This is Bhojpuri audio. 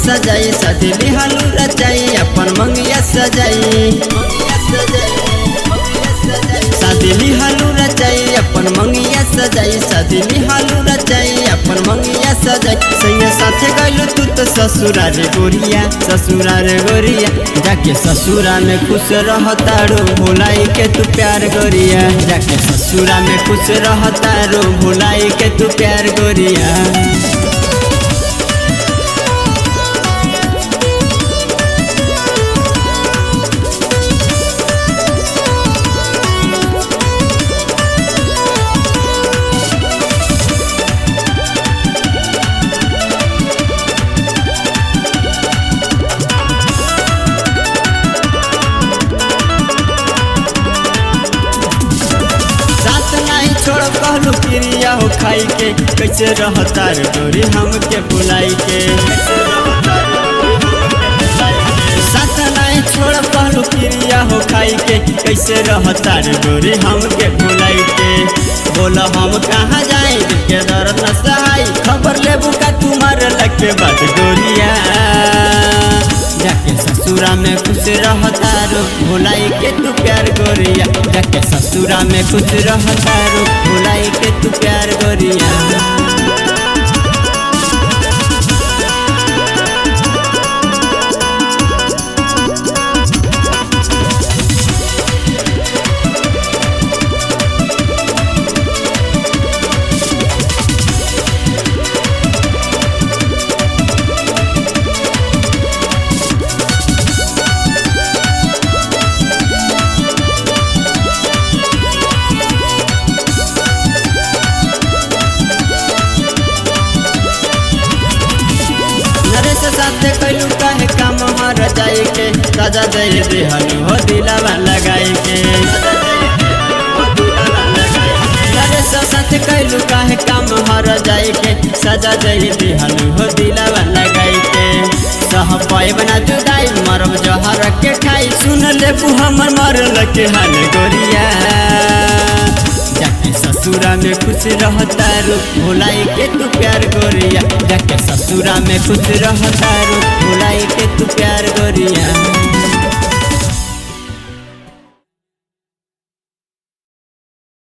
सजाई सजली हालू रचाई अपन मंगिया सजाई सजली हालू रचाई अपन मंगिया सजाई सजली हालू रचाई अपन मंगिया सजाई सैया साथे गइलू तू तो ससुरा रे गोरिया ससुरा रे गोरिया जाके ससुरा में खुश रहतारो भुलाई के तू प्यार गोरिया जाके ससुरा में खुश रहतारो भुलाई के तू प्यार गोरिया साथ नहीं छोड़ कहलू प्रिया हो खाई के कैसे रहता रे गोरी हमके बुलाई के साथ नहीं छोड़ कहलू प्रिया हो खाई के कैसे रहता रे गोरी हमके बुलाई के बोल हम कहाँ जाए के दर्द न सहाई खबर लेबू का तुम्हारे लगे बात गोरिया जाके ससुरा में खुश रहता रो भुलाई के तू प्यार गोरिया जाके ससुरा में खुश रहता रो भुलाई के तू प्यार गोरिया नरेश साथे कैलू काहे काम हर जाए के सजा दे देहलू हो दिलावा लगाए के नरेश साथे कैलू काहे काम हर जाए के सजा दे देहलू हो दिलावा लगाए के सह पाए बना जुदाई मरब जहर के खाई सुन ले हमर मरल के हाल गोरिया जाके ससुरा में खुश रहता रू भुलाई के तू प्यार गोरिया जाके ससुरा में खुश रहता रू